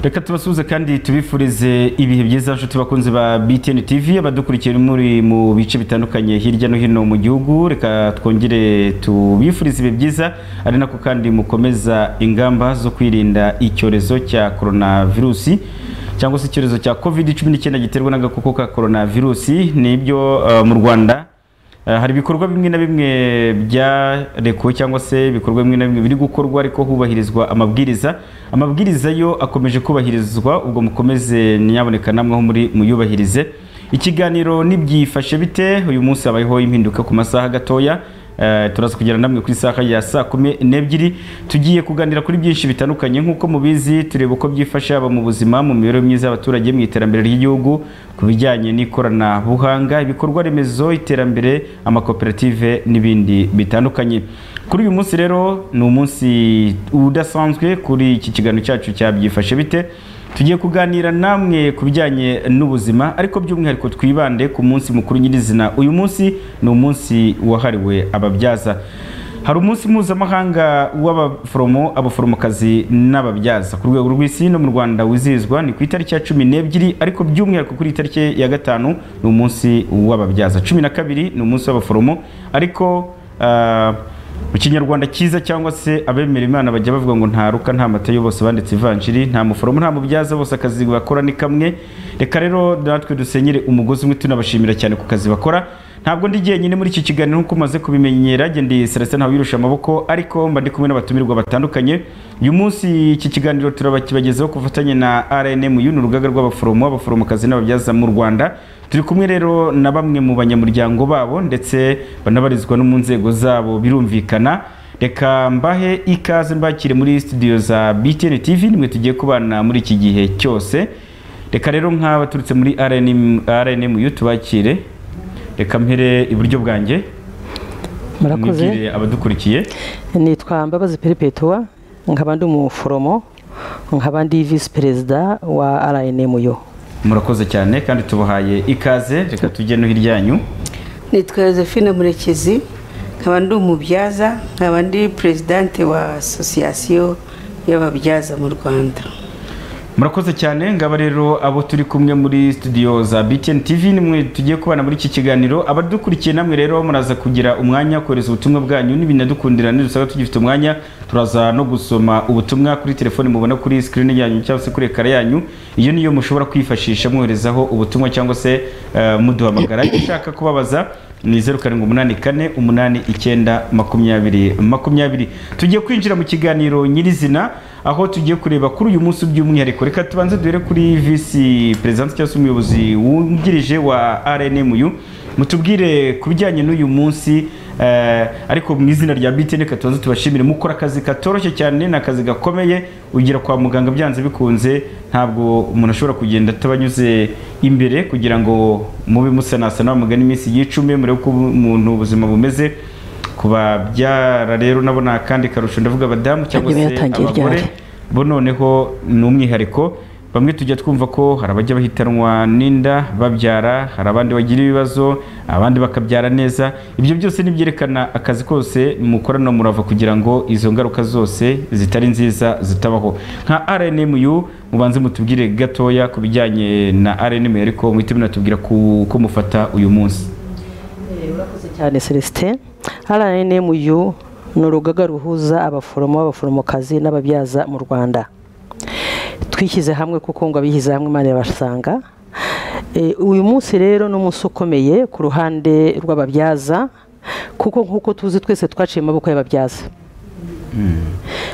reka tubasuhuze kandi tubifurize ibihe byiza nshuti bakunzi ba BTN TV abadukurikiye muri mu bice bitandukanye hirya no hino mu gihugu reka twongere tubifurize ibihe byiza ari nako kandi mukomeza ingamba zo kwirinda icyorezo cya coronavirus cyangwa se icyorezo cya covid 19 giterwa n'agakoko ka coronavirus nibyo uh, mu Rwanda Uh, hari ibikorwa bimwe na bimwe byarekuwe cyangwa se ibikorwa bimwe na bimwe biri gukorwa ariko hubahirizwa amabwiriza amabwiriza yo akomeje kubahirizwa ubwo mukomeze nyaboneka namwe aho muri muyubahirize ikiganiro nibyifashe bite uyu munsi habayeho impinduka ku masaha gatoya Uh, turaza kugera namwe ku isaha ya saa kumi n'ebyiri tugiye kuganira kuri byinshi bitandukanye nk'uko mubizi tureba uko byifasha aba mu buzima mu mibereho myiza y'abaturage mu iterambere ry'igihugu ku bijyanye n'ikoranabuhanga ibikorwa remezo iterambere amakoperative n'ibindi bitandukanye kuri uyu munsi rero ni umunsi udasanzwe kuri iki kiganiro cyacu cya byifashe bite tugiye kuganira namwe ku bijyanye n'ubuzima ariko by'umwihariko twibande ku munsi mukuru nyirizina uyu munsi ni umunsi wahariwe ababyaza hari umunsi mpuzamahanga w'abaforomo abaforomokazi n'ababyaza ku rwego rw'isi no mu rwanda wizihizwa ni ku itariki ya cumi n'ebyiri ariko by'umwihariko kuri itariki ya gatanu ni umunsi w'ababyaza cumi na kabiri ni umunsi w'abaforomo ariko uh, mu kinyarwanda cyiza cyangwa se abemera imana bajya bavuga ngo ntaruka nta matayo bose banditse ivanjiri nta muforomo nta mubyaza bose akazi bakora ni kamwe reka rero natwe dusenyere umugozi umwe tunabashimira cyane ku kazi bakora ntabwo ndi jyenyine muri iki kiganiro nk'uko umaze kubimenyera gendeye celestin ntawirusha amaboko ariko mba ndi kumwe n'abatumirwa batandukanye uyu munsi iki kiganiro turabakibagezaho ku bufatanye na rnm uyu ni urugaga rw'abaforomo abaforomokazi n'ababyaza mu rwanda turi kumwe rero na bamwe mu banyamuryango babo ndetse banabarizwa no mu nzego zabo birumvikana reka mbahe ikaze mbakire muri studio za btn tv nimwe tugiye kubana muri iki gihe cyose reka rero nk'aba turutse muri rnm uyu tubakire reka mpere iburyo bwanjye murakoze mwibwire abadukurikiye nitwa mbabazi peripetuwa nkaba ndi umuforomo nkaba ndi visi perezida wa rnmu murakoze cyane kandi tubahaye ikaze reka tujye no hiryanyu nitwa josephine murekezi nkaba ndi umubyaza nkaba ndi perezidante wa asosiyasiyo y'ababyaza mu rwanda murakoze cyane ngaba rero abo turi kumwe muri studio za BTN TV nimwe tugiye kubana muri iki kiganiro abadukurikiye namwe rero muraza kugira umwanya kohereza ubutumwa bwanyu n'ibinadukundira nidusaba tugifite umwanya turaza no gusoma ubutumwa kuri telefone mubona kuri screen yanyu cyangwa se kuri ekara yanyu iyo niyo mushobora kwifashisha mwoherezaho ubutumwa cyangwa se uh, muduhamagara iyo ushaka kubabaza ni zeru karindwi umunani kane umunani icyenda makumyabiri makumyabiri tugiye kwinjira mu kiganiro nyirizina aho tugiye kureba kuri uyu munsi by'umwihariko reka tubanze duhere kuri visi perezidansi cyangwa se umuyobozi wungirije wa rnmu mutubwire ku bijyanye n'uyu munsi eh, ariko mu izina rya btn reka tubanze tubashimire mukora akazi katoroshye cyane ni akazi gakomeye ugira kwa muganga byanze bikunze ntabwo umuntu ashobora kugenda atabanyuze imbere kugira ngo mube musanasana bamugane iminsi yicume murebe uko umuntu ubuzima bumeze kubabyara rero nabo ni akandi karusho ndavuga abadamu cyangwa Ntabyo se byatangiye abagore ryari. bo noneho ni umwihariko bamwe tujya twumva ko hari abajya bahitanwa n'inda babyara hari abandi bagira ibibazo abandi bakabyara neza ibyo byose ni ibyerekana akazi kose mukorana murava kugira ngo izo ngaruka zose zitari nziza zitabaho nka rnmu mubanze mutubwire gatoya ku bijyanye na rnmu ariko muhite munatubwira ku- ko mufata uyu munsi murakoze cyane celestin rnmu ni urugaga ruhuza abaforomo abaforomokazi n'ababyaza mu rwanda twishyize hamwe kuko ngo abihize hamwe imana irabasanga Eh, uyu munsi rero ni umunsi ukomeye ku ruhande rw'ababyaza kuko nk'uko tuzi twese twaciye amaboko y'ababyaza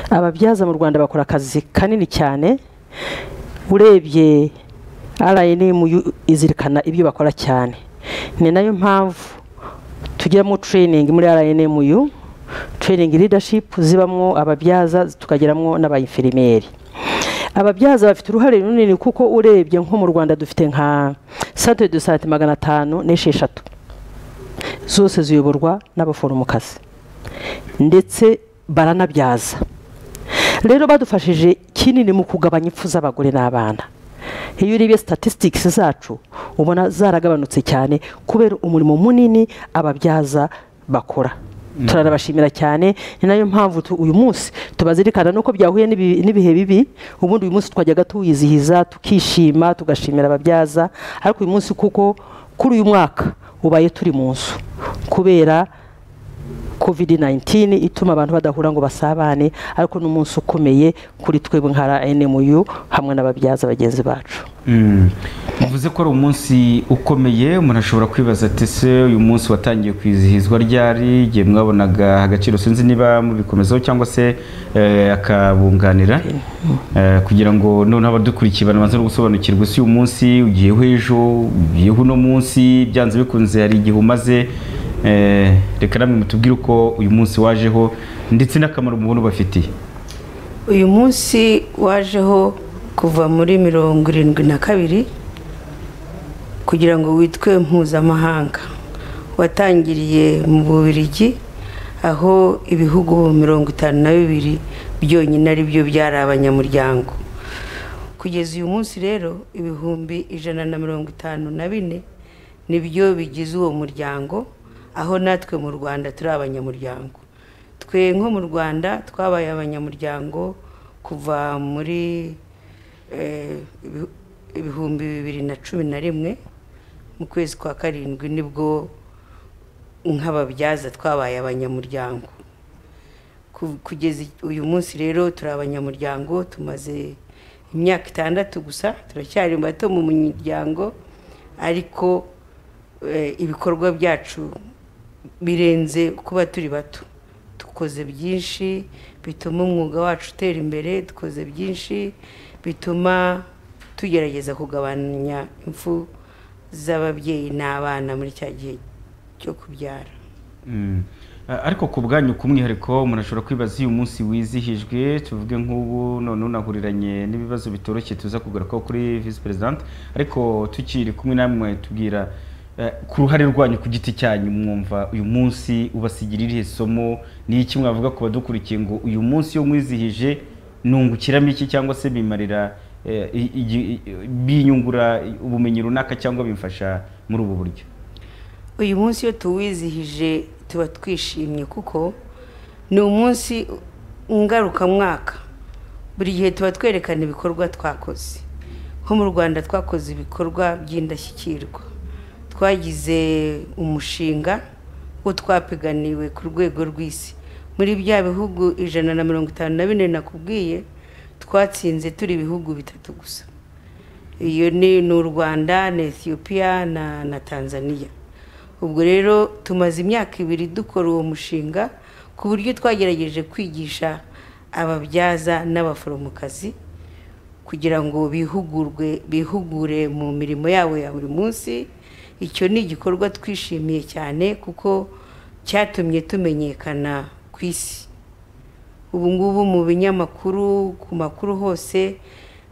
ababyaza mu rwanda bakora akazi kanini cyane urebye rnmu izirikana ibyo bakora cyane ni nayo mpamvu tugiramo training muri rnmu training leadership zibamo ababyaza tukageramo n'abainferimeri ababyaza bafite uruhare runini kuko urebye nko mu rwanda dufite nka centre de sante magana atanu n'esheshatu zose ziyoborwa n'abaforomokazi ndetse baranabyaza rero badufashije kinini mu kugabanya impfu z'abagore n'abana iyo urebye statistics zacu ubona zaragabanutse cyane kubera umurimo munini ababyaza bakora turarabashimira cyane ni nayo mpamvu tu- uyu munsi tubazirikana nuko byahuye n'ibi- n'ibihe bibi ubundi uyu munsi twajyaga tuwizihiza tukishima tugashimira ababyaza ariko uyu munsi kuko kuri uyu mwaka ubaye turi mu nzu kubera covid 19 ituma abantu badahura ngo basabane ariko ni umunsi ukomeye kuri twebwe nka NMU hamwe n'ababyaza bagenzi bacu Mm. Muvuze ko ari umunsi ukomeye umuntu ashobora kwibaza ati se uyu munsi watangiye kwizihizwa ryari igihe mwabonaga agaciro sinzi niba mubikomezaho cyangwa se eh, akabunganira Eh, kugira ngo noneho abadukurikiye banabanze no gusobanukirwa isi uyu munsi ugiyeho ejo ugiyeho uno munsi byanze bikunze hari igihe umaze Eh, reka namwe mutubwire uko uyu munsi wajeho ndetse n'akamaro mubona ubafitiye uyu munsi wajeho kuva muri mirongo irindwi na kabiri kugira ngo witwe mpuzamahanga watangiriye mu bubirigi aho ibihugu mirongo itanu na bibiri byonyine ari byo byari abanyamuryango kugeza uyu munsi rero ibihumbi ijana na mirongo itanu na bine nibyo bigize uwo muryango aho natwe mu rwanda turi abanyamuryango twe nko mu rwanda twabaye abanyamuryango kuva muri eh, ibi- ibihumbi bibiri na cumi na rimwe mu kwezi kwa karindwi nibwo nk'ababyaza twabaye abanyamuryango Ku- kugeza i- uyu munsi rero turi abanyamuryango tumaze imyaka itandatu gusa turacyari bato mu muryango ariko eh, ibikorwa byacu birenze kuba turi bato dukoze byinshi bituma umwuga wacu utera imbere dukoze byinshi bituma tugerageza kugabanya impfu z'ababyeyi n'abana muri cya gihe cyo kubyara Mm. A- ariko ku bwanyu ku mwihariko umuntu ashobora kwibaza iyo umunsi wizihijwe tuvuge nk'ubu noneho unahuriranye n'ibibazo bitoroshye tuza kugarukaho kuri visi perezidante ariko tukiri kumwe namwe tubwira eh, ku ruhare rwanyu ku giti cyanyu mwumva uyu munsi ubasigira irihe somo ni iki mwavuga ku badukurikiye ngo uyu munsi iyo mwizihije nungukiramo iki cyangwa se bimarira eh, i- igi- i- binyungura ubumenyi runaka cyangwa bimfasha muri ubu buryo uyu munsi iyo tuwizihije tuba twishimye kuko ni umunsi ngarukamwaka buri gihe tuba twerekana ibikorwa twakoze nko mu rwanda twakoze ibikorwa by'indashyikirwa twagize umushinga wo twapiganiwe ku rwego rw'isi muri bya bihugu ijana na mirongo itanu na bine nakubwiye twatsinze turi ibihugu bitatu gusa iyo ni ni u rwanda na etiyopiya na na tanzania ubwo rero tumaze imyaka ibiri dukora uwo mushinga ku buryo twagerageje kwigisha ababyaza n'abaforomokazi kugira ngo bihugurwe bihugure mu mirimo yabo ya buri munsi icyo ni igikorwa twishimiye cyane kuko cyatumye tumenyekana ku isi ubu ngubu mu binyamakuru ku makuru hose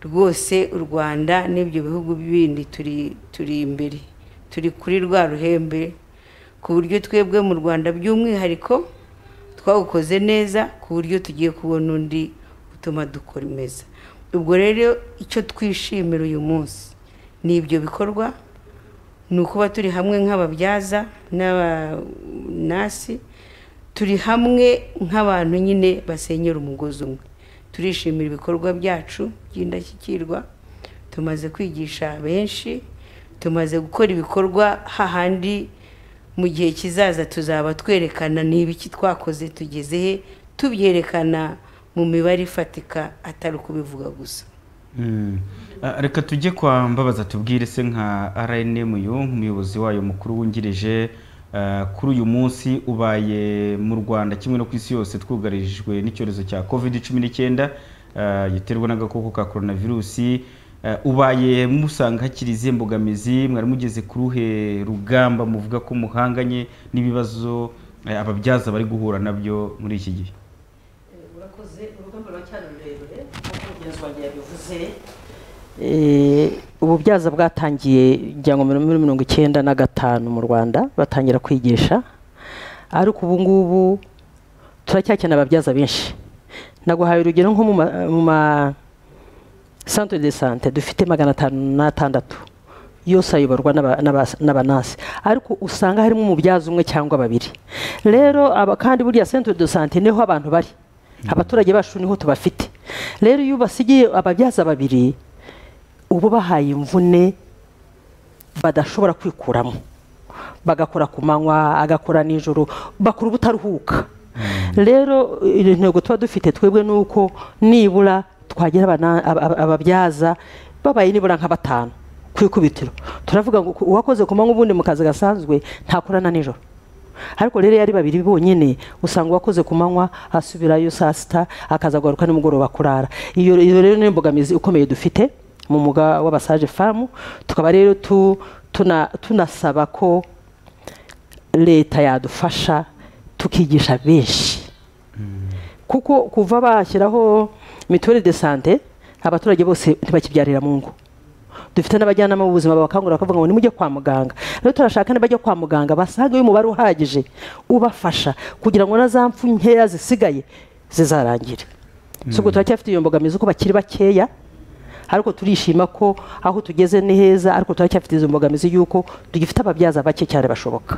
rwose u rwanda n'ibyo bihugu bindi turi turi imbere turi kuri rwa ruhembe ku buryo twebwe mu rwanda by'umwihariko twawukoze neza ku buryo tugiye kubona undi utuma dukomeza ubwo rero icyo twishimira uyu munsi ni ibyo bikorwa ni ukuba turi hamwe nk'ababyaza n'abanasi turi hamwe nk'abantu nyine basenyera umugozi umwe turishimira ibikorwa byacu by'indashyikirwa tumaze kwigisha benshi tumaze gukora ibikorwa hahandi mu gihe kizaza tuzaba twerekana n'ibiki twakoze tugeze he tubyerekana mu mibare ifatika atari ukubivuga gusa Mm. Ah, reka tujye kwa mbabaza tubwire se nka rnmu nk'umuyobozi wayo mukuru wungirije ah, kuri uyu munsi ubaye mu rwanda kimwe no ku isi yose twugarijwe n'icyorezo cya covid cumi n'icyenda ah, giterwa n'agakoko ka coronavirusi Ah, ubaye musanga hakiri izihe mbogamizi mwari mugeze ku ruhe rugamba muvuga ko muhanganye n'ibibazo eh, ababyaza bari guhura nabyo muri iki gihe urakoze urugamba ruracyari rurerure nk'uko mugenzi wanjye yabivuze ububyaza bwatangiye ngira ngo muri mirongo icyenda na gatanu mu rwanda batangira kwigisha ariko ubu ngubu turacyakenera ababyaza benshi naguhaye urugero nko mu ma- mu ma santere de sante dufite magana atanu n'atandatu yose ayoborwa n'aba- n'aba- n'abanasi ariko usanga harimo umubyaza umwe cyangwa babiri rero aba kandi buriya centre de santé niho abantu bari abaturage bacu niho tubafite rero iyo ubasigiye ababyaza babiri uba bahaye imvune badashobora kwikuramo bagakora ku manywa agakora nijoro bakora ubutaruhuka rero iyo ntego tuba dufite twebwe ni uko nibura twagira abana- aba- aba- ababyaza babaye nibura nka batanu ku ikubitiro turavuga ngo uwakoze ku manywa ubundi mu kazi gasanzwe ntakorana nijoro ariko rero iyo ari babiri bonyine usanga uwakoze ku manywa asubirayo saa sita akaza agaruka nimugoroba kurara iyo iyo rero ni imbogamizi ikomeye dufite mu mwuga w'abasaje famu tukaba rero tu- tuna- tunasaba ko leta yadufasha tukigisha benshi kuko kuva bashyiraho mituweli de sante abaturage bose ntibakibyarira mu ngo dufite n'abajyanama b'ubuzima babakangurira bakavuga ngo nimujye kwa muganga rero turashaka nibajya kwa muganga basangeyo umubare uhagije ubafasha kugira ngo na za mfu nkeya zisigaye zizarangire si ubwo turacyafite iyo mbogamizi ko bakiri bakeya ariko turishima ko aho tugeze ni heza ariko turacyafite izo mbogamizi y'uko tugifite ababyaza bake cyane bashoboka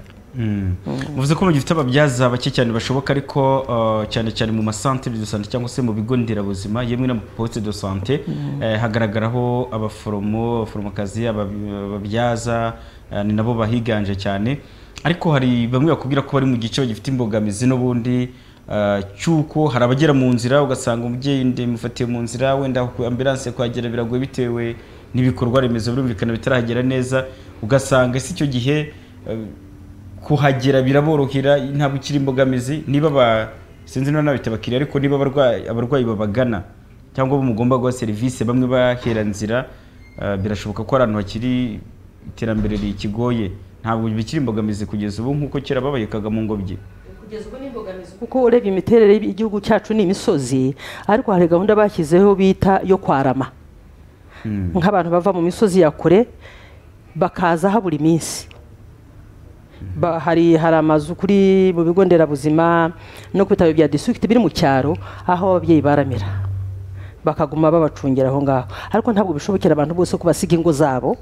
muvuze ko mugifite ababyaza bake cyane bashoboka ariko uh, cyane cyane mu masantere de sante cyangwa se mu bigo nderabuzima yemwe n'amaposte de sante eh, hagaragaraho abaforomo abaforomokazi ababi- ababyaza eh, ni nabo bahiganje cyane ariko hari bamwe bakubwira ko bari mu gice bagifite imbogamizi n'ubundi eh, cy'uko hari abagera mu nzira ugasanga umubyeyi ndimufatiye mu nzira wenda ku ambulance kuhagera biragoye bitewe n'ibikorwa remezo birumvikana bitarahagera neza ugasanga si icyo gihe eh, kuhagera biraborohera ntabwo ikiri imbogamizi niba ba sinzi niba nabita abakiriya ariko niba abarwayi abarwayi babagana cyangwa bo mugomba guha serivisi bamwe bahera nzira eh, birashoboka ko ari ahantu hakiri iterambere rikigoye ntabwo bikiri imbogamizi kugeza ubu nk'uko kera babayekaga mu ngobyi kugeza ubu ni imbogamizi kuko urebye imiterere y'igihugu cyacu ni imisozi ariko hari gahunda bashyizeho bita yo kwarama nk'abantu bava mu misozi ya kure bakaza aha buri minsi Ba- hari hari amazu kuri mu bigo nderabuzima no ku bitaro bya district biri mu cyaro aho ababyeyi baramira bakaguma babacungira aho ngaho ariko ntabwo bishobokera abantu bose ko basiga ingo zabo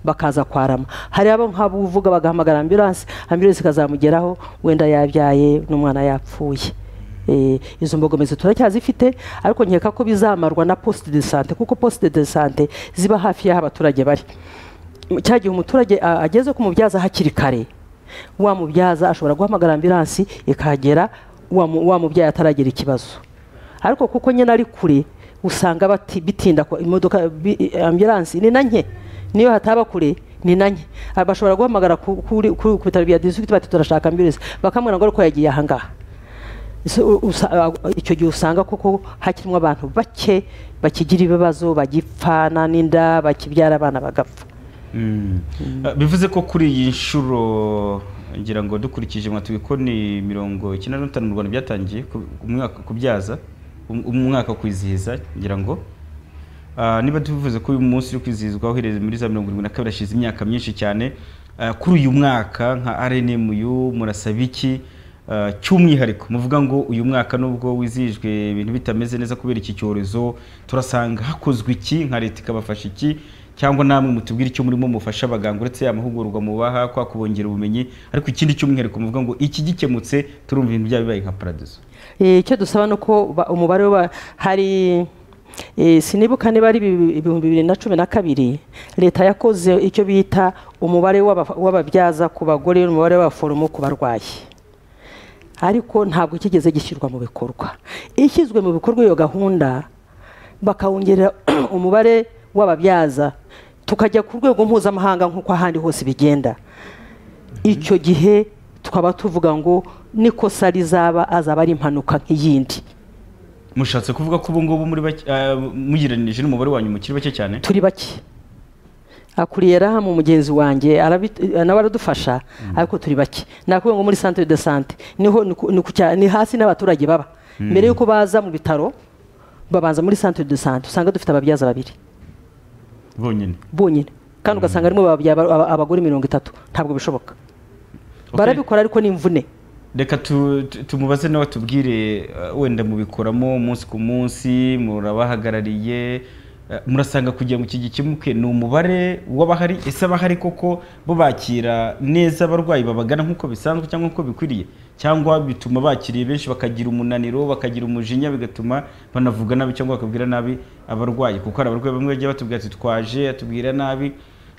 bakaza kwarama hari abo nk'abuvuga bagahamagara ambulance ambulance ikazamugeraho wenda yabyaye n'umwana yapfuye Eh, izo mbogamizi turacyazifite ariko nkeka ko bizamarwa na poste de sante kuko poste de sante ziba hafi y'aho abaturage bari cya gihe umuturage a- ageze ku mubyaza hakiri kare wa mubyaza ashobora guhamagara ambiransi ikahagera wa mu- wa mubyayi ataragira ikibazo ariko kuko nyine ari kure usanga bati- bitinda ko imodoka bi- ambiransi ni na nke niyo hataba kure ni na nke Ah, bashobora guhamagara ku- kuri- ku ku bitaro bya district bati turashaka ambiransi bakamubwira ngo ariko yagiye ahangaha So, u- usa- a- icyo gihe usanga koko hakirimo abantu bake bakigira ibibazo bagipfana n'inda bakibyara abana bagapfa Eh, bivuze ko kuri iyi nshuro ngira ngo dukurikije mwatuye ko ni mirongo icyenda na gatanu mu rwanda byatangiye ku- ku mwaka kubyaza um- umwaka kwizihiza ngira ngo Ah, niba tuvuze ko uyu munsi uri kwizihizwa uhereye muri za mirongo irindwi na kabiri hashize imyaka myinshi cyane ah, kuri uyu mwaka nka rnmu murasaba iki Ah, cy'umwihariko muvuga ngo uyu mwaka nubwo wizihijwe ibintu bitameze neza kubera iki cyorezo turasanga hakozwe iki nka leta ikabafasha iki cyangwa namwe mutubwire icyo murimo mufasha abaganga uretse amahugurwa mubaha kwa kubongera ubumenyi ariko ikindi cy'umwihariko muvuga ngo iki gikemutse turumva ibintu byaba bibaye nka paradizo Eh, icyo dusaba ni uko ba- umubare wa hari eh, sinibuka niba ari ibi- ibihumbi bibiri na cumi na kabiri leta yakoze icyo bita umubare w'aba- w'ababyaza ku bagore n'umubare w'abaforomo ku barwayi ariko ntabwo kigeze gishyirwa mu bikorwa ishyizwe mu bikorwa iyo gahunda bakawongerera umubare w'ababyaza tukajya ku rwego mpuzamahanga nk'uko ahandi hose bigenda icyo gihe tukaba tuvuga ngo n'ikosa rizaba azaba ari impanuka nk'iyindi mushatse kuvuga ko ubu ngubu muri bake- ah, mugereranije n'umubare wanyu mukiri bake cyane turi bake akuriye rahamu mugenzi wanjye arabi- nawe aradufasha ariko turi bake nakuvuga ngo muri centre de sante niho ni ku- ni ku cya- ni hasi n'abaturage baba mbere y'uko baza mu bitaro babanza muri centre de sante usanga dufite ababyaza babiri bonyine bonyine kandi ugasanga harimo ababya- aba- abagore mirongo itatu ntabwo bishoboka Okay. barabikora ariko ni imvune reka tu- tu- tumubaze nawe tubwire eh, wenda mubikoramo umunsi ku munsi murabahagarariye eh, Eh, murasanga kugira mu kigi kimuke ni umubare w'abahari ese abahari koko bo bakira neza abarwayi babagana nk'uko bisanzwe cyangwa nk'uko bikwiriye cyangwa bituma bakiriye benshi bakagira umunaniro bakagira umujinya bigatuma banavuga nabi cyangwa bakabwira nabi abarwayi kuko hari abarwayi bamwe bajya batubwira ati twaje atubwira nabi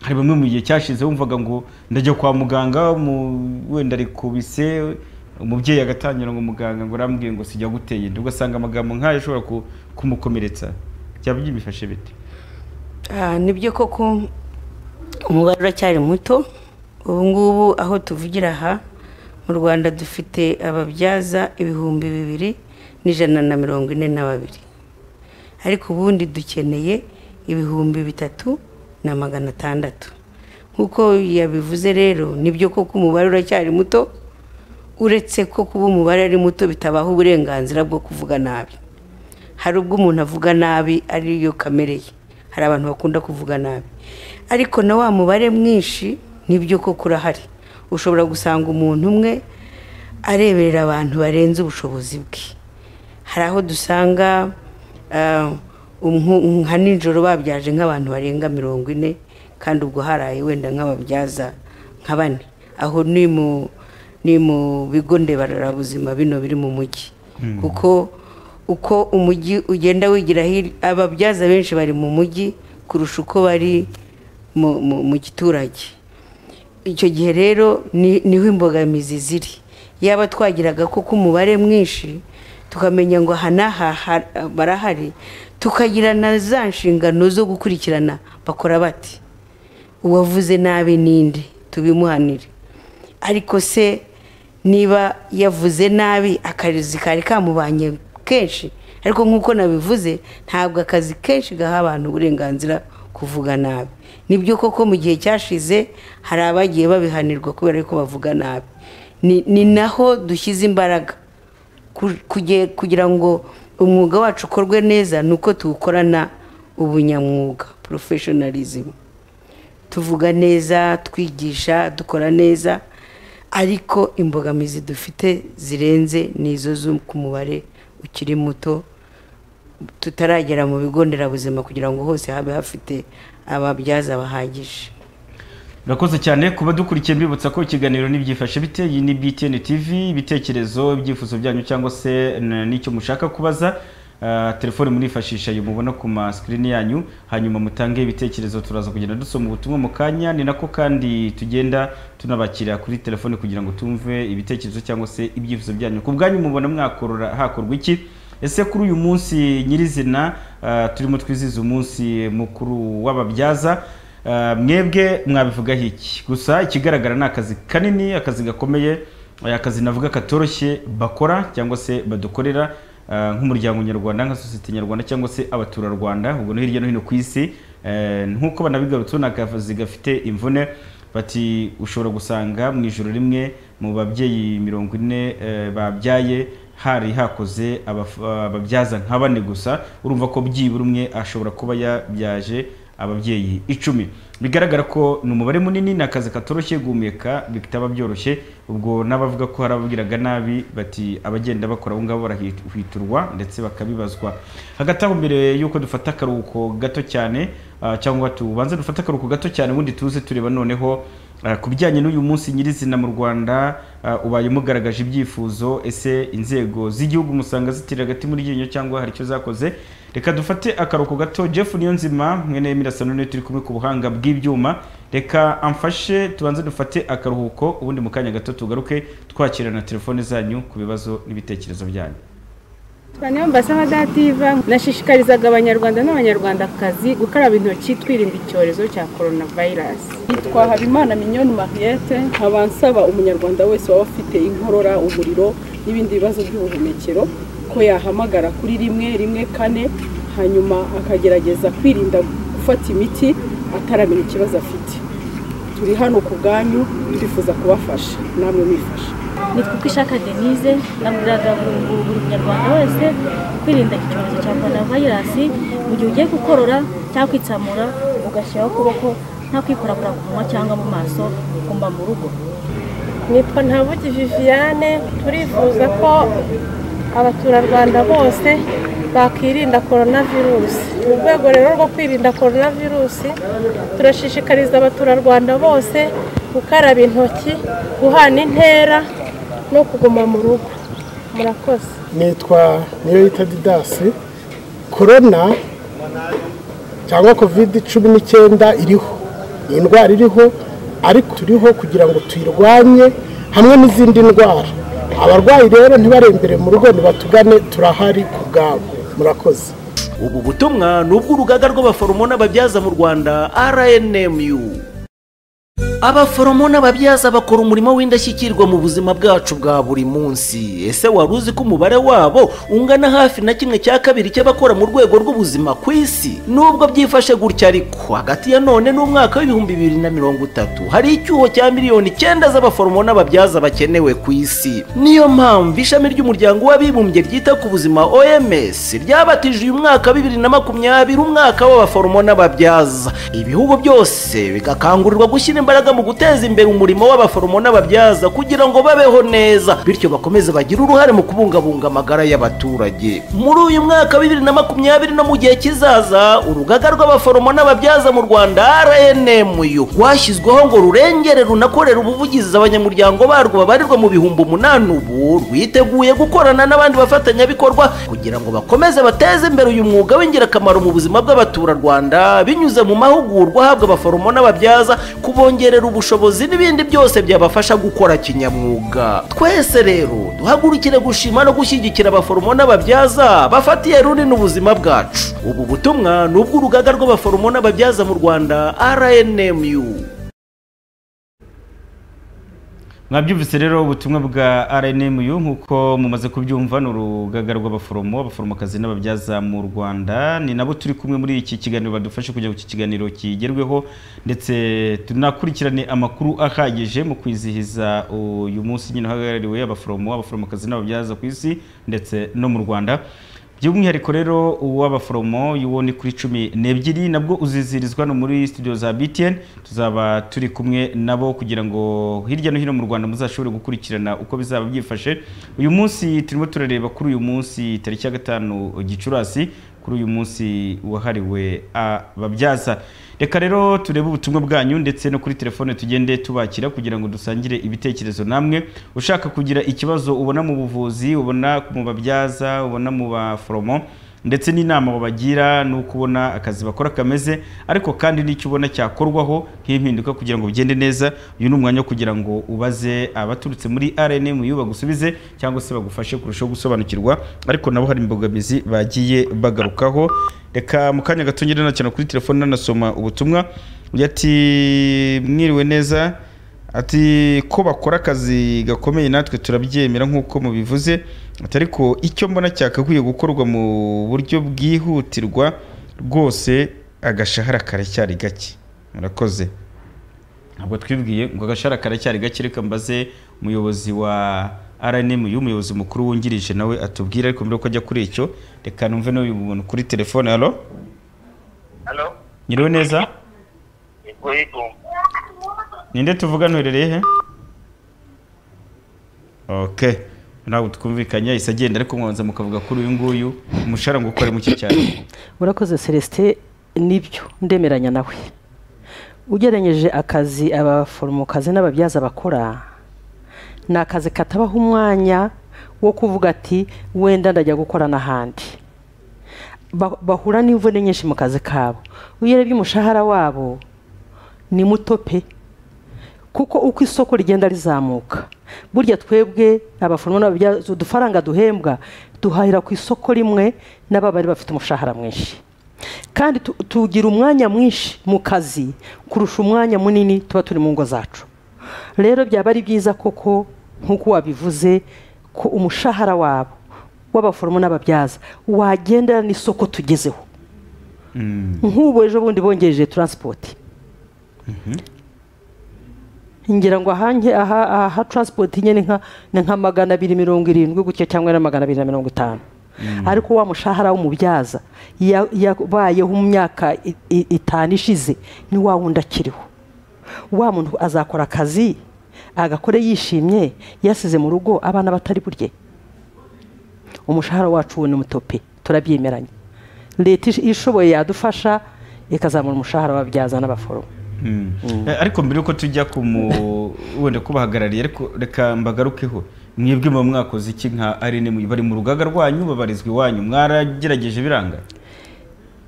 hari bamwe mu gihe cyashize wumvaga ngo ndajya kwa muganga mu- wenda arikubise umubyeyi agatangira ngo muganga ngo arambwiye ngo sijya guteye inda ugasanga amagambo nk'ayo ashobora ku- kumukomeretsa byaba byifashe bite Ah, nibyo koko umubare uracyari muto ubu ngubu aho tuvugira aha mu rwanda dufite ababyaza ibihumbi bibiri n'ijana na mirongo ine na babiri ariko ubundi dukeneye ibihumbi bitatu na magana atandatu nk'uko yabivuze rero nibyo koko umubare uracyari muto uretse ko kuba umubare ari muto bitabaha uburenganzira bwo kuvuga nabi hari ubwo umuntu avuga nabi ariyo kamere ye hari abantu bakunda kuvuga nabi ariko na wa mubare mwinshi nibyo koko urahari ushobora gusanga umuntu umwe areberera abantu barenze ubushobozi bwe hari aho dusanga ah, umhu- nka nijoro babyaje nk'abantu barenga mirongo ine kandi ubwo haraye wenda nk'ababyaza nka bane aho ni mu ni mu bigo ndebarabuzima bino biri mu mujyi kuko uko umujyi ugenda wigira hir- ababyaza benshi bari mu mujyi kurusha uko bari mu- mu- mu giturage icyo gihe rero ni- niho imbogamizi ziri yaba twagiraga koko umubare mwinshi tukamenya ngo aha n'aha ha- barahari tukagira na za nshingano zo gukurikirana bakora bati uwavuze nabi ninde tubimuhanire ariko se niba yavuze nabi akazi kari kamubanye kenshi ariko nk'uko nabivuze ntabwo akazi kenshi gaha abantu uburenganzira kuvuga nabi nibyo koko mu gihe cyashize hari abagiye babihanirwa kubera yuko bavuga nabi Ni- ni naho dushyize imbaraga ku- kuge- kugira ngo umwuga wacu ukorwe neza ni uko tuwukorana ubunyamwuga professionalism tuvuga neza twigisha dukora neza ariko imbogamizi dufite zirenze ni izo zo ku mubare ukiri muto tutaragera mu bigo nderabuzima kugira ngo hose habe hafite ababyaza bahagije Murakoze cyane kuba dukurikiye mbibutsa ko ikiganiro n'ibyifashe bite iyi ni BTN TV ibitekerezo ibyifuzo byanyu cyangwa se n- n'icyo mushaka kubaza Ah, telefone murifashisha iyo mubona ku masikirini yanyu hanyuma mutange ibitekerezo turaza kugenda dusoma ubutumwa mu kanya ni nako kandi tugenda tunabakira kuri telefone kugira ngo tumve ibitekerezo cyangwa se ibyifuzo byanyu ku bwanyu mubona mwakorora hakorwa iki ese kuri uyu munsi nyirizina ah, turimo twizihiza umunsi mukuru w'ababyaza Uh, mwebwe mwabivugaho iki gusa ikigaragara ni akazi kanini akazi gakomeye eh, akazi navuga katoroshye bakora cyangwa se badukorera uh, nk'umuryango nyarwanda nka sosiyete nyarwanda cyangwa se abaturarwanda ubwo no hirya no hino ku isi eh, nk'uko banabigarutseho ni akazi gafite imvune bati ushobora gusanga mu ijoro rimwe mu babyeyi mirongo ine eh, babyaye hari hakoze abaf- ababyaza nka bane gusa urumva ko byibura umwe ashobora kuba yabyaje ababyeyi icumi bigaragara ko ni umubare munini ni akazi katoroshye guhumeka bitaba byoroshye ubwo n'abavuga ko hari ababwiraga nabi bati abagenda bakora aho ngaho barahwiturwa ndetse bakabibazwa hagati aho mbere y'uko dufata akaruhuko gato cyane ah, cyangwa tubanze dufate akaruhuko gato cyane ubundi tuze tureba noneho Uh, ku bijyanye n'uyu munsi nyirizina mu rwanda uh, ubaye mugaragaje ibyifuzo ese inzego z'igihugu musanga zitira hagati muri ryinyo cyangwa hari icyo zakoze reka dufate akaruhuko gato jeff niyonzima mwene mirasano niwe turi kumwe ku buhanga bw'ibyuma reka amfashe tubanze dufate akaruhuko ubundi mu kanya gato tugaruke twakira na telefone zanyu ku bibazo n'ibitekerezo byanyu Bane mbasaba dativa nashishikarizaga abanyarwanda n'abanyarwandakazi gukaraba intoki twirinda icyorezo cya coronavirus. yitwa habimana minyoni mariette nkaba nsaba umunyarwanda wese waba afite inkorora umuriro n'ibindi bibazo by'ubuhumekero ko yahamagara kuri rimwe rimwe kane hanyuma akagerageza kwirinda gufata imiti ataramenya ikibazo afite turi hano ku bwanyu twifuza kubafasha namwe mwifasha nitwa uko ishaka denise nabwiraga buri buri munyarwanda wese kwirinda iki cyorezo cya korona vayirasi mu gihe ugiye gukorora cyangwa kwitsamura ugashyiraho ukuboko nta kwikorakora ku munwa cyangwa mu maso ugomba mu rugo nitwa ntabugi viviane turifuza ko abaturarwanda bose bakirinda korona virusi mu rwego rero rwo kwirinda korona virusi turashishikariza abaturarwanda bose gukaraba intoki guhana intera no kuguma mu rugo murakoze nitwa niyoyita didasi korona cyangwa kovide cumi n'icyenda iriho ni indwara iriho ariko turiho kugira ngo tuyirwanye hamwe n'izindi ndwara abarwayi rero ntibarembere mu rugo nibatugane turahari ku bwabo murakoze ubu butumwa ni ubw'urugaga rw'abaforomo n'ababyaza mu rwanda rnmu abaforomo n'ababyaza bakora umurimo w'indashyikirwa mu buzima bwacu bwa buri munsi ese wari uzi ko umubare wabo ungana hafi na kimwe cya kabiri cy'abakora mu rwego rw'ubuzima ku isi nubwo byifashe gutya ariko hagati ya none n'umwaka w'ibihumbi bibiri na mirongo itatu hari icyuho cya miliyoni icyenda z'abaforomo n'ababyaza bakenewe ku isi niyo mpamvu ishami ry'umuryango w'abibumbye ryita ku buzima oms ryabatije uyu mwaka bibiri na makumyabiri umwaka w'abaforomo n'ababyaza ibihugu byose bigakangurirwa gushyira imbaraga mu guteza imbere umurimo w'abaforomo n'ababyaza kugira ngo babeho neza bityo bakomeze bagire uruhare mu kubungabunga amagara y'abaturage muri uyu mwaka bibiri na makumyabiri no mu gihe kizaza urugaga rw'abaforomo n'ababyaza mu rwanda rnmu rwashyizweho ngo rurengere runakorera ubuvugizi abanyamuryango barwo babarirwa mu bihumbi umunani ubu rwiteguye gukorana n'abandi bafatanyabikorwa kugira ngo bakomeze bateze imbere uyu mwuga w'ingirakamaro mu buzima bw'abaturarwanda binyuze mu mahugurwa ahabwa abaforomo n'ababyaza kubongerera kubongerera ubushobozi n'ibindi byose byabafasha gukora kinyamwuga twese rero duhagurukire gushima no gushyigikira abaforomo n'ababyaza bafatiye runini ubuzima bwacu ubu butumwa ni ubw'urugaga rw'abaforomo n'ababyaza mu rwanda rnmu mwabyumvise rero ubutumwa bwa rnmu nk'uko mumaze kubyumva ni urugaga rw'abaforomo abaforomokazi n'ababyaza mu rwanda ni nabo turi kumwe muri iki kiganiro badufashe kugira ngo iki kiganiro kigerweho ndetse tunakurikirane amakuru ahagije mu kwizihiza uyu munsi nyine uhagarariwe abaforomo abaforomokazi n'ababyaza ku isi ndetse no mu rwanda by'umwihariko rero uw'abaforomo y'uwo ni kuri cumi n'ebyiri nabwo uzizirizwa no muri studio za btn tuzaba turi kumwe nabo kugira ngo hirya no hino mu rwanda muzashobore gukurikirana uko bizaba byifashe uyu munsi turimo turareba kuri uyu munsi tariki ya gatanu gicurasi kuri uyu munsi wahariwe ababyaza reka rero turebe ubutumwa bwanyu ndetse no kuri telefone tugende tubakira kugira ngo dusangire ibitekerezo namwe ushaka kugira ikibazo ubona mu buvuzi ubona mu babyaza ubona mu baforomo ndetse n'inama babagira n'uko ubona akazi bakora kameze ariko kandi n'icyo ubona cyakorwaho nk'impinduka kugira ngo bigende neza uyu ni umwanya wo kugira ngo ubaze abaturutse muri rnmu bagusubize cyangwa se bagufashe kurushaho gusobanukirwa ariko nabo hari imbogamizi bagiye bagarukaho reka mu kanya gato ngenda cyane kuri telefone nanasoma ubutumwa ati mwiriwe neza ati ko bakora akazi gakomeye natwe turabyemera nk'uko mubivuze ati ariko icyo mbona cyakakwiye gukorwa mu buryo bwihutirwa rwose agashahara karacyari gake murakoze ntabwo twibwiye ngo agashahara karacyari gake reka mbaze umuyobozi wa rnmu umuyobozi mukuru wungirije nawe atubwira ariko mbere ko ajya kuri icyo reka numve n'uyu muntu kuri telefone halo nyiriwe neza ninde tuvugana uherereye he oke ntabwo twumvikanye ahise agenda ariko mwabanza mukavuga kuri uyu nguyu umushahara ngo ukore muke cyane urakoze celestin nibyo ndemeranya nawe ugereranyije akazi abaforomokazi n'ababyaza bakora ni akazi katabaho umwanya wo kuvuga ati wenda ndajya gukora n'ahandi bahura n'imvune nyinshi mu kazi kabo iyo urebye umushahara wabo ni muto pe kuko uko isoko rigenda rizamuka burya twebwe abaforomo n'ababyaza udufaranga duhembwa duhahira ku isoko rimwe n'ababa bari bafite umushahara mwinshi kandi tugira umwanya mwinshi mu kazi kurusha umwanya munini tuba turi mu ngo zacu rero byaba ari byiza koko nk'uko wabivuze ko umushahara wabo w'abaforomo n'ababyaza wagendera n'isoko tugezeho nk'ubu ejo bundi bongereje taransipoti ngira ngo aha taransipoti nyine ni nka magana abiri mirongo irindwi gutya cyangwa na magana abiri na mirongo itanu ariko wa mushahara w'umubyaza yabayeho mu myaka itanu ishize ni wa wundi akiriho wa muntu azakora akazi agakore yishimye yasize mu rugo abana batari burye umushahara wacu ubu ni muto pe turabyemeranya leta ishoboye yadufasha ikazamura umushahara w'ababyaza n'abaforomo Eh, ariko mbere yuko tujya ku mu wenda kubahagarariye ariko reka mbagarukeho mwebwe mu mwakoze iki nka arene mu- bari mu rugaga rwanyu babarizwa iwanyu mwaragerageje biranga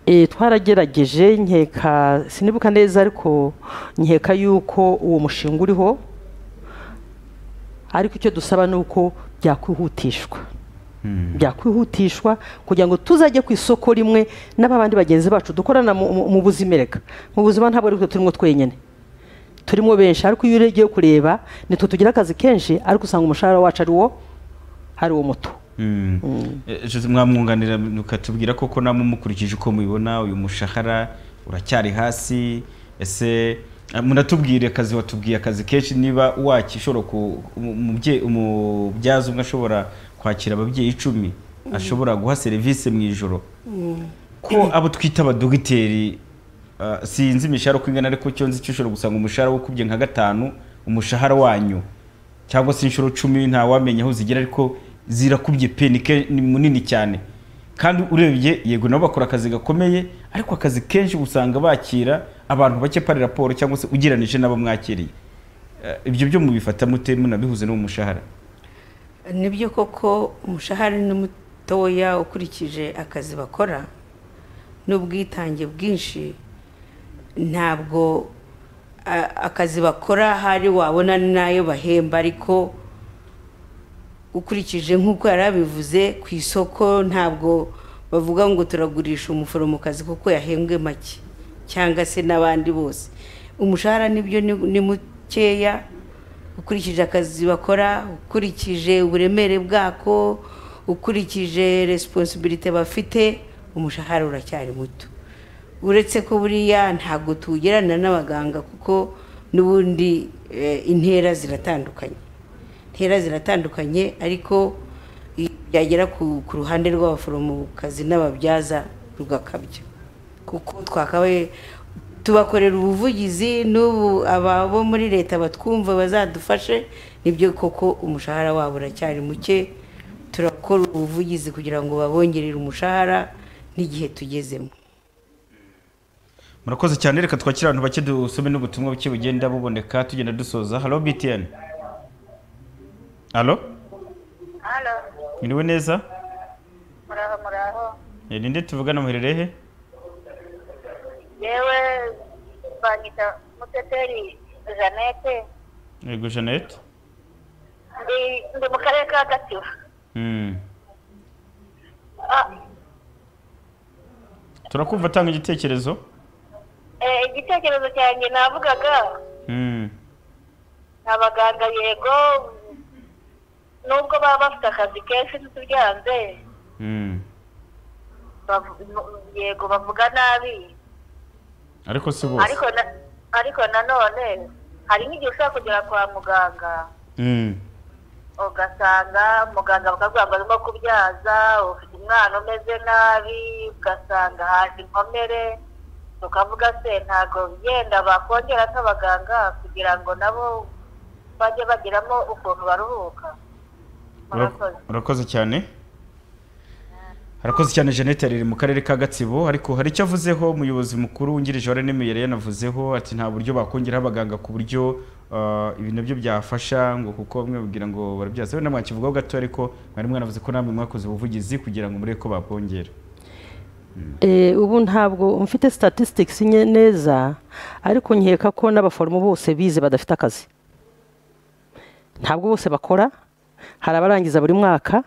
Eh, twaragerageje nkeka sinibuka neza ariko nkeka yuko uwo mushinga uriho ariko icyo dusaba ni uko byakwihutishwa byakwihutishwa kugira ngo tuzajye ku isoko rimwe n'ababandi bagenzi bacu dukorana mu- mu mu buzima reka mu buzima ntabwo ariko turimo twenyine turimo benshi ariko iyo ugiye kureba nitwe tugira akazi kenshi ariko usanga umushahara wacu ari wo ari wo muto Mm. Eh, Jose, mwamwunganira mukatubwira koko namwe mukurikije uko mubibona uyu mushahara uracyari hasi ese eh, munatubwire akazi watubwiye akazi kenshi niba wakishobora ku umu- umubye- umubyaza umwe ashobora kwakira ababyeyi icumi ashobora guha serivisi mu ijoro ko abo twita abadogiteri ah, sinzi imishahara uko ingana ariko cyo nzi cyo ushobora gusanga umushahara wikubye nka gatanu umushahara wanyu cyangwa se inshuro cumi ntawamenya aho zigera ariko zirakubye pe ni ke- ni munini cyane kandi urebye yego nabo bakora akazi gakomeye ariko akazi kenshi usanga bakira abantu bake pari raporo cyangwa se ugereranije n'abo mwakiriye Eh, ibyo byo mubifata mute munabihuze n'umushahara nibyo koko umushahara ni mutoya ukurikije akazi bakora n'ubwitange bwinshi ntabwo a- akazi bakora hari wabona n'ayo bahemba ariko ukurikije nk'uko yari abivuze ku isoko ntabwo bavuga ngo turagurisha umuforomokazi kuko yahembwe make cyangwa se n'abandi bose umushahara nibyo ni- ni mukeya ukurikije akazi bakora ukurikije uburemere bwako ukurikije resiponsibilite bafite umushahara uracyari muto uretse ko buriya ntabwo tugerana n'abaganga kuko n'ubundi eh, intera ziratandukanye intera ziratandukanye ariko i- byagera ku ku ruhande rw'abaforomokazi n'ababyaza rugakabya kuko twakabaye tubakorera ubuvugizi n'ubu aba bo muri leta batwumva bazadufashe nibyo koko umushahara wabo uracyari muke turakora ubuvugizi kugira ngo babongerere umushahara n'igihe tugezemo murakoze cyane reka twakire abantu bake dusome n'ubutumwa buke bugenda buboneka tugenda dusoza halo btn halo Halo, mwiriwe neza muraho muraho. Eh, ninde tuvugana muherereye he Yewe banyita Muteteri Jeannette, yego jeannette ndi ndi mu karere ka Gatsibo. Mm. Ah, turakumva tanga igitekerezo eh, igitekerezo cyanjye navugaga Mm. abaganga yego nubwo baba bafite akazi kenshi ntitubyanze Mm. bavu- nu- yego bavuga nabi ariko si bose ariko na- ariko nanone hari nk'igihe ushobora kugera kwa muganga Mm. ugasanga muganga bakavuga ngo arimo kubyaza ufite umwana umeze nabi ugasanga haje inkomere tukavuga se ntabwo yenda bakongera nk'abaganga kugira ngo nabo bajye bagiramo ukuntu baruhuka murakoze Urak- urakoze cyane harakoze cyane jeannette ari mu karere ka gatsibo ariko hari icyo avuzeho umuyobozi mukuru wungirije wa rene yari yanavuzeho ati nta buryo bakongeraho abaganga ku buryo ah, ibi nabyo byafasha ngo kuko bamwe babwira ngo barabyaza we namwakivugaho gato ariko mwari mwanavuze ko namwe mwakoze ubuvugizi kugira ngo murebe ko bakongera Eh, ubu ntabwo mfite statistics nye neza ariko nkeka ko n'abaforomo bose bize badafite akazi ntabwo bose bakora hari abarangiza buri mwaka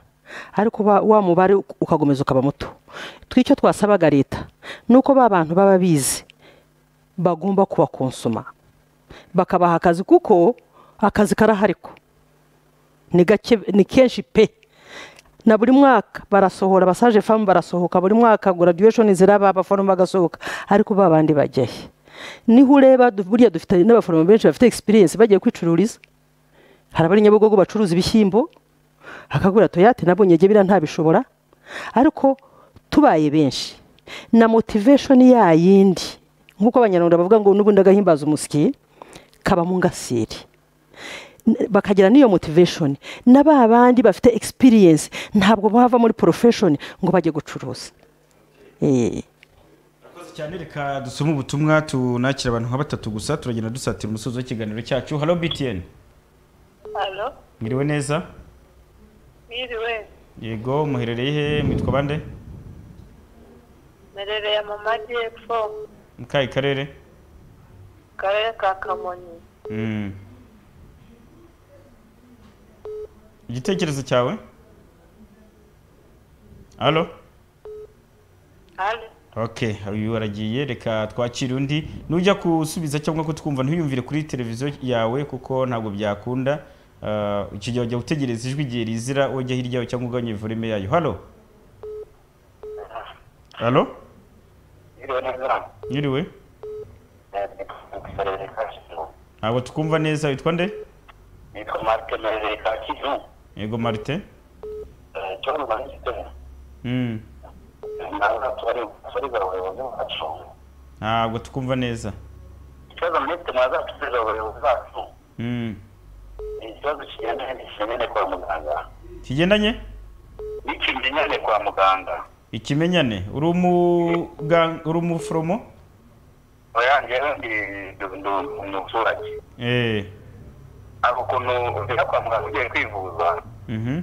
ariko ba- wa mubare ukakomeza ukaba muto twicyo twasabaga leta ni uko ba bantu baba bize bagomba kubakonsoma bakabaha akazi kuko akazi karahariko ni gake ni kenshi pe na buri mwaka barasohora basaje famu barasohoka buri mwaka graduation ziraba abaforomo bagasohoka ariko ba bandi bajya he niho ureba du- buriya dufite n'abaforomo benshi bafite experience bagiye kwicururiza hari abari nyabugogo bacuruza ibishyimbo akagura toyate nabonye gebira ntabishobora ariko tubaye benshi na motivation ya yindi nk'uko abanyarwanda bavuga ngo n'ubundi agahimbaza umusyi kaba mu ngasiri n- bakagira n'iyo motivation na ba bandi bafite experience ntabwo bava muri profession ngo bajye gucuruza Eh, Murakoze cyane reka dusome ubutumwa tunakira abantu nka batatu gusa turagenda dusatira umusozi w'ikiganiro cyacu halo btn halo mwiriwe neza mwiriwe yego muherereye he mwitwa bande merereye mu majyepfo mu kahe karere mu karere ka kamonyi Mm. igitekerezo cyawe halo hano ok uyu aragiye reka twakire undi nujya kusubiza cyangwa kutwumva ntuyumvire kuri televiziyo yawe kuko ntabwo byakunda Ah, icyo gihe wajya utegereza ijwi igihe rizira wajya hirya yawe cyangwa ugabanye volume yayo halo halo Iriwe neza. nyiriwe Merere ka Kivu. ntabwo tukumva neza witwa nde Nitwa Mark Merere ka Kivu. yego marite Eh, cyo mu Rwanda gifite. Mm. Nawe tubari tubariza abayobozi bacu. ntabwo tukumva neza Ikibazo muri twe mwazatubiza abayobozi bacu. Mm. Ni ikibazo kigendanye n'ikimenyane kwa muganga. kigendanye N'ikimenyane kwa muganga. ikimenyane uri umuga- uri umuforomo Oya njyewe ndi ndi- ndi umuturage. Eh. Ako ukuntu ugera kwa muganga ugiye kwivuza. Mhm.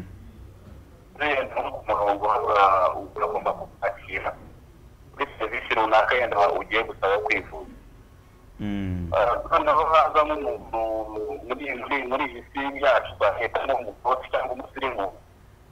Wenda nko ku murongo haba uragomba kukwakira. Kuri serivisi runaka yenda ugiye gusaba kwivuza. Mm. noneho haza nk'umuntu muri muri muri iyi si yacu twahitamo umukoti cyangwa umusirimu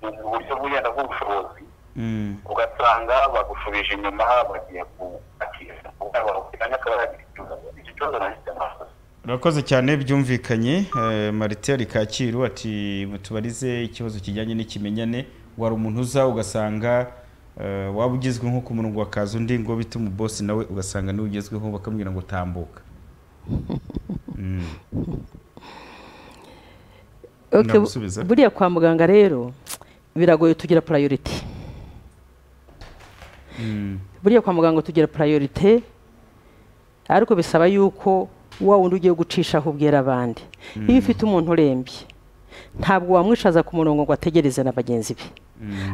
mu buryo bugenda bw'ubushobozi Mm. ugasanga bagushubije inyuma bagiye kuakira bakugana akaba yagira ikibazo icyo kibazo nacyo amasozi urakoze cyane byumvikanye Eh, marite ari kacyiru ati mutubarize ikibazo kijyanye n'ikimenyane wari umuntu uza ugasanga eh, waba ugezwe nko ku murongo wakaza undi ngo bite umubosi nawe ugasanga niwe ugezweho bakamubwira ngo tambuka Mm. okay, Nagusubiza. buriya kwa muganga rero biragoye tugira priority Mm. buriya kwa muganga tugira priorite ariko bisaba yuko wa wundi ugiye gucishaho ubwira abandi iyo ufite umuntu urembye ntabwo wamwishaza ku murongo ngo ategereze na bagenzi be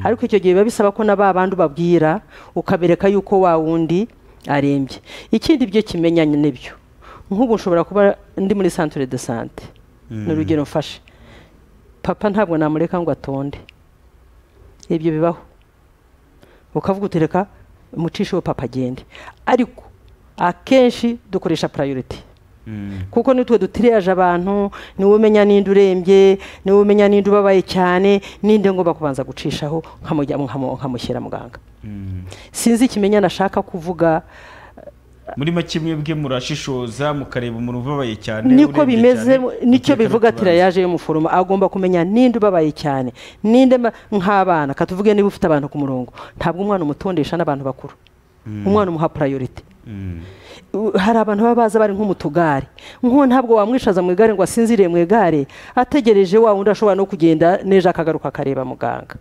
ariko icyo gihe biba bisaba ko na ba bandi ubabwira ukabereka yuko wa wundi arembye ikindi byo kimenyanye n'ibyo nk'ubu nshobora kuba ndi muri centre de sante ni urugero mfashe papa ntabwo namureka ngo atonde ibyo bibaho ukavuga utereka umucishe we papa agende ariko akenshi dukoresha priority Mm. kuko nitwe dutiriyaje abantu niwe umenya n'indi urembye niwe umenya n'indi ubabaye cyane n'indi ngomba kubanza gucishaho nkamujya- nkamu- nkamushyira muganga Mm. sinzi ikimenyane ashaka kuvuga muri make mwebwe murashishoza mukareba umuntu ubabaye cyane niko urebye bimeze cyane, mukeka nicyo no bivuga ati kubanza. yaje y'umuforomo agomba kumenya n'indi ubabaye cyane n'indi mba- nk'abana katuvuge niba ufite abantu ku murongo ntabwo umwana umutondesha n'abantu bakuru umwana umuha priority Mm. U- hari abantu baba baza bari nko mu tugare nk'uwo ntabwo wamwishaza mu igare ngo asinziriye mu igare ategereje wa wundi ashobora no kugenda n'ejo akagaruka akareba muganga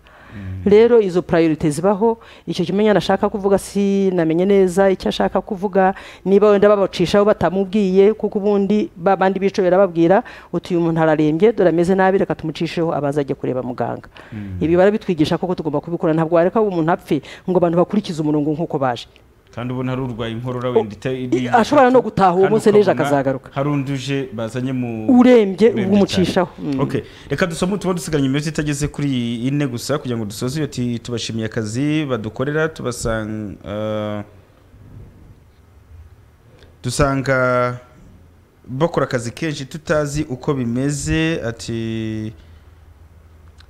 rero izo priorite zibaho icyo kimenyane ashaka kuvuga sinamenye neza icyo ashaka kuvuga niba wenda babacishaho batamubwiye kuko ubundi ba bandi bicobera babwira uti uyu muntu ararembye dore ameze nabi reka tumucisheho abaza ajye kureba muganga ibi barabitwigisha koko tugomba kubikora ntabwo wareka ngo umuntu apfe ngo abantu bakurikize umurongo nk'uko baje kandi ubona hari urwaye inkorora wenda ita- ita- ashobora no gutaha uwo kandi munsi n'ejo ukabona akazagaruka. hari undi uje bazanye mu Urembye, ubwo cyane. umucishaho. Mm. Okay. reka dusome utuba dusigaranye iminota itageze kuri ine gusa kugira ngo dusoze iyo ti- tubashimiye akazi badukorera tubasanga dusanga bakora akazi kenshi tutazi uko bimeze ati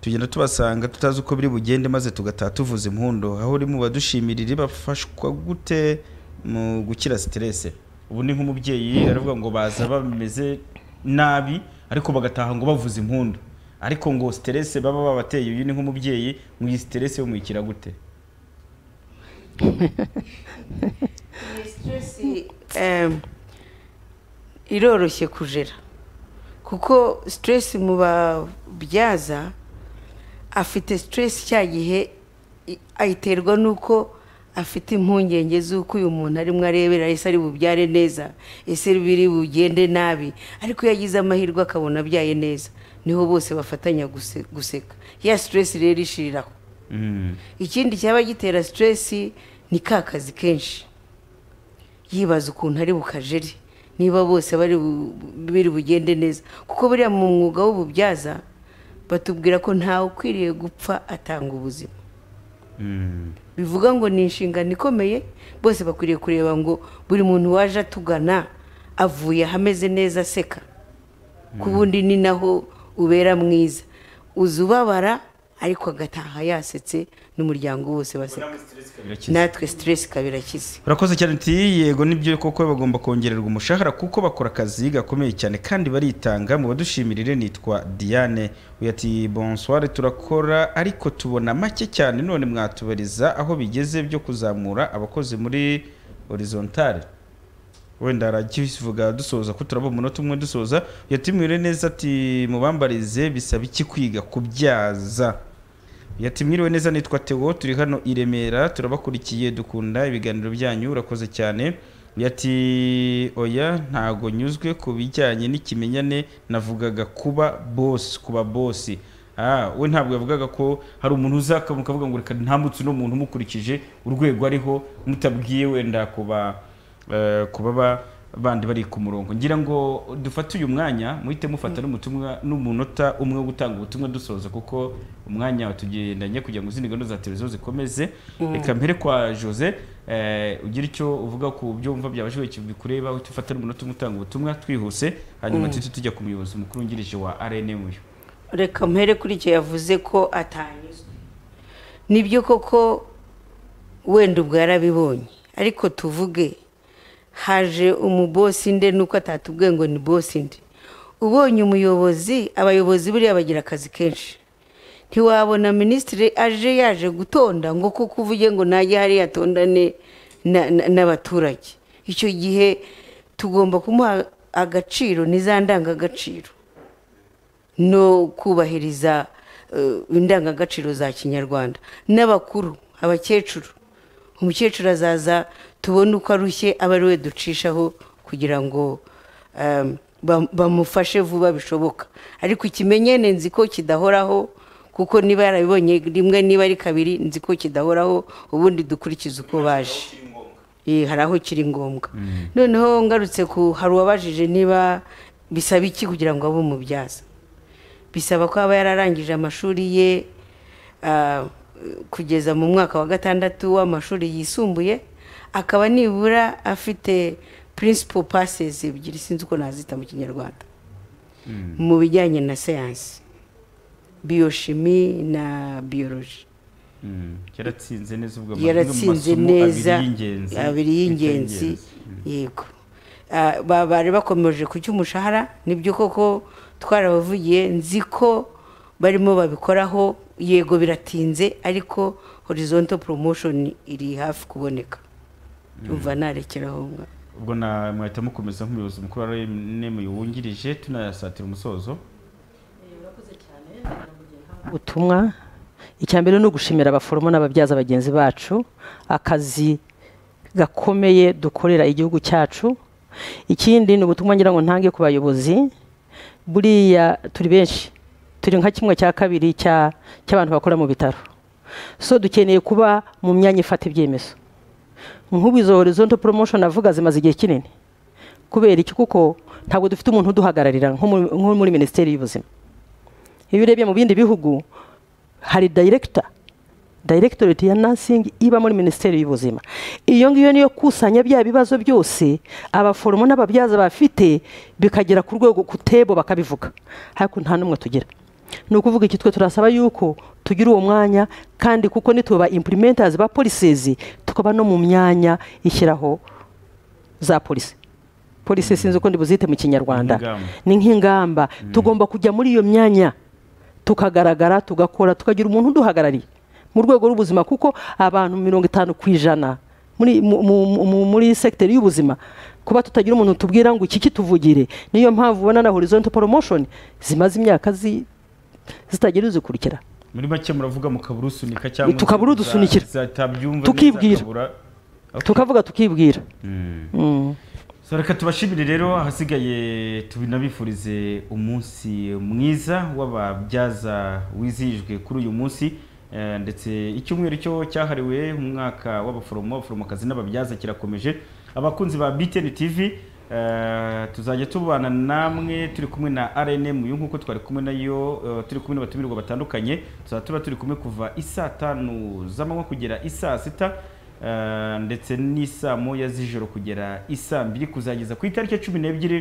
tugenda tubasanga tutazi uko biri bugende maze tugataha tuvuza impundu aho uri mu badushimira bafashwa gute mu gukira siterese ubu ni nk'umubyeyi aravuga ngo baza bameze nabi ariko bagataha ngo bavuza impundu ariko ngo siterese baba babateye uyu ni nk'umubyeyi mu iyi siterese muyikira gute Iyi sitiresi em, iroroshye kujera kuko sitiresi mu babyaza afite sitiresi cya gihe i- ayiterwa n'uko afite impungenge z'uko uyu muntu arimo arebera ese ari bubyare neza ese biri bugende nabi ariko iyo agize amahirwe akabona abyaye neza niho bose bafatanya guse- guseka ya siteresi rero ishiriraho ikindi cyaba gitera siteresi ni ka kazi kenshi yibaza ukuntu ari bukajeri niba bose bari bu- biri bugende neza kuko buriya mu mwuga w'ububyaza batubwira ko ntawe ukwiriye gupfa atanga ubuzima bivuga ngo ni inshingano ikomeye bose bakwiriye kureba ngo buri muntu waje atugana avuye ahameze neza aseka ku bundi ni naho ubera mwiza uza ubabara ariko agataha yasetse n'umuryango wose baseka natwe siteresi ikaba irakize urakoze cyane ati yego nibyo koko bagomba kongererwa umushahara kuko bakora akazi gakomeye cyane kandi baritanga mu badushyimirire nitwa diane uyu ati bonsware turakora ariko tubona make cyane none mwatubariza aho bigeze byo kuzamura abakozi muri horizontale wenda arakivuga dusoza ko turaba umunota umwe dusoza yatimwire neza ati mubambarize bisaba iki kwiga kubyaza yatimwiriwe neza nitwa Theo turi hano i Remera turabakurikiye dukunda ibiganiro byanyu urakoze cyane yati oya ntago nyuzwe ku bijyanye n'ikimenyane navugaga kuba boss kuba boss ah we ntabwo yavugaga ko hari umuntu uzakamuka avuga ngo reka ntambutse uno muntu mukurikije urwego ariho mutabwiye wenda kuba eh, kuba ba- bandi bari ku murongo ngira ngo dufate uyu mwanya muhite mufata n'umutumwa n'umunota umwe wo gutanga ubutumwa dusoza kuko umwanya watugendanye kugira ngo izindi gahunda za televiziyo zikomeze Mm. reka mpere kwa jose eh, ugire icyo uvuga ku byo wumva byabashoboye bikureba uhite ufata n'umunota umwe utanga ubutumwa twihuse hanyuma Mm. tuhite tujya ku muyobozi mukuru wungirije wa rnm uyu reka mpere kuri icyo yavuze ko atanyuzwe nibyo koko wenda ubwo yarabibonye ariko tuvuge haje umubosi nde nuko atatubwiye ngo ni bosi nde ubonye umuyobozi abayobozi buriya bagira akazi kenshi ntiwabona minisitiri aje yaje gutonda ngo kuko uvuge ngo najye hariya atondane na- na- n'abaturage icyo gihe tugomba kumuha agaciro n'iza ndangagaciro no kubahiriza eh, indangagaciro za kinyarwanda n'abakuru abakecuru umukecuru azaza tubone uko arushye abe ari we ducishaho kugira ngo em, bam- bamufashe vuba bishoboka ariko ikimenyane nzi ko kidahoraho kuko niba yarabibonye rimwe niba ari kabiri nzi ko kidahoraho ubundi dukurikiza uko baje Eh, hari aho kiri ngombwa noneho ngarutse ku hari uwabajije niba bisaba iki kugira ngo abe umubyaza bisaba ko aba yararangije amashuri ye ah, kugeza mu mwaka wa gatandatu w'amashuri yisumbuye akaba nibura afite principal passes ebyiri sinzi uko nazita mu kinyarwanda mu bijyanye na siyansi biyoshimi na biyoroji yaratsinze neza ubwo amwe mu yaratsinze masomo neza abiri y'ingenzi abiri y'ingenzi bita yego Ah, ba- bari bakomeje kucya umushahara nibyo koko twarabavugiye nzi ko barimo babikoraho yego biratinze ariko horizontal promotion iri hafi kuboneka umva narekeraho nga ubwo na mwahita mukomeza nk'umuyobozi mukuru wa rnm wungirije tunayasatira umusozo ubutumwa icya mbere ni ugushimira abaforomo n'ababyaza bagenzi bacu akazi gakomeye dukorera igihugu cyacu ikindi ni ubutumwa ngira ngo ntange ku bayobozi buriya turi benshi turi nka kimwe cya kabiri cya- cy'abantu bakora mu bitaro so dukeneye kuba mu myanya ifata ibyemezo nk'ubu izo horizontal promotion avuga zimaze igihe kinini kubera iki kuko ntabwo dufite umuntu uduhagararira nko muri- nko muri minisiteri y'ubuzima iyo urebye mu bindi bihugu hari director directorate ya nursing iba muri minisiteri y'ubuzima iyo ngiyo niyo kusanya bya bibazo byose abaforomo n'ababyaza bafite bikagera ku rwego kutebo bakabivuga ariko nta n'umwe tugira ni ukuvuga iki twe turasaba yuko tugira uwo mwanya kandi kuko nituba implementers ba policies tukaba no mu myanya ishyiraho za polisi polisi sinzi uko ndibuzite mu kinyarwanda Ingamba. ni nk'ingamba tugomba kujya muri iyo myanya tukagaragara tugakora tukagira umuntu uduhagarariye mu rwego rw'ubuzima kuko abantu mirongo itanu ku ijana muri, mu, mu, mu, muri sekiteri y'ubuzima kuba tutagira umuntu tubwira ngo iki kituvugire niyo mpamvu ubona na horizontal promotion zimaze imyaka zi, zitagira izikurikira muri make muravuga mukabura usunika cyangwa Tukabura udusunikira. zatabyumva Tukibwira. bizakabura. tukavuga tukibwira Mm. So, reka tubashimire rero ahasigaye tubinabifurize umunsi mwiza w'ababyaza wizihijwe kuri uyu munsi Eh, ndetse icyumweru cyo cyahariwe umwaka w'abaforomo abaforomokazi n'ababyaza kirakomeje abakunzi ba BTN TV eh, tuzajya tubana namwe turi kumwe na RNM uyu nk'uko twari kumwe nayo eh, turi kumwe n'abatumirwa batandukanye tuzaba tuba turi kumwe kuva isaa tanu z'amanywa kugera isaa sita Uh, ndetse n'isaa moya z'ijoro kugera isaa mbiri kuzageza ku itariki ya cumi n'ebyiri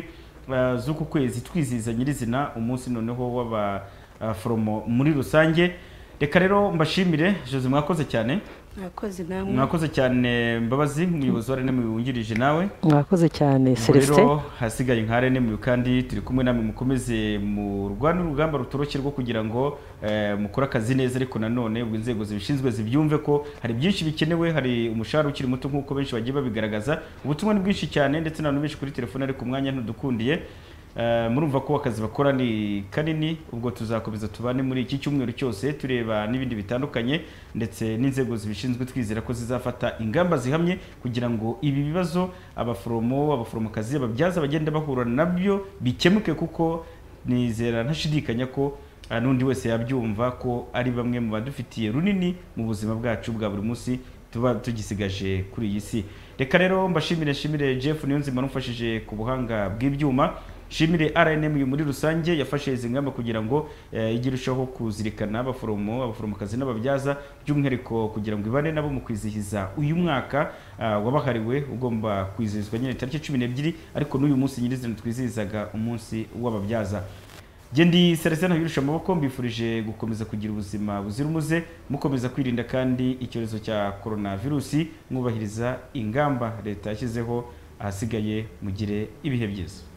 uh, z'uku kwezi twizihiza nyirizina umunsi noneho w'abaforomo muri rusange reka rero mbashimire jose mwakoze cyane mwakoze namwe mwakoze cyane mbabazi umuyobozi wa renemu wungirije nawe mwakoze cyane celestin rero hasigaye nka renemu kandi turi kumwe namwe mukomeze mu rwanda urugamba rutoroshye rwo kugira ngo eh, mukore akazi neza ariko nanone ubwo inzego zibishinzwe zibyumve ko hari byinshi bikenewe hari umushahara ukiri muto nk'uko benshi bagiye babigaragaza ubutumwa ni bwinshi cyane ndetse n'abantu benshi kuri telefone ariko umwanya ntudukundiye Eh, murumva ko akazi bakora ni kanini ubwo tuzakomeza tubane muri iki cyumweru cyose tureba n'ibindi bitandukanye ndetse n'inzego zibishinzwe twizera ko zizafata ingamba zihamye kugira ngo ibi bibazo abaforomo abaforomokazi ababyaza bagenda bahura nabyo bikemuke kuko nizera ntashidikanya ko eh, n'undi wese yabyumva ko ari bamwe mu badufitiye runini mu buzima bwacu bwa buri munsi tuba tugisigaje kuri iyi si reka rero mbashimire nshimire jeff niyonzima n'umfashije ku buhanga bw'ibyuma nshimire rnm muri rusange yafashe izi ngamba kugira ngo eh, ijye irushaho kuzirikana abaforomo abaforomokazi n'ababyaza by'umwihariko kugira ngo ibane nabo mu kwizihiza uyu mwaka ah, wabahariwe ugomba kwizihizwa nyine tariki cumi n'ebyiri ariko n'uyu munsi nyirizina twizihizaga umunsi w'ababyaza Gendi Celestin Habirusha amaboko mbifurije gukomeza kugira ubuzima buzira umuze mukomeza kwirinda kandi icyorezo cya coronavirusi mwubahiriza ingamba leta yashyizeho ahasigaye mugire ibihe byiza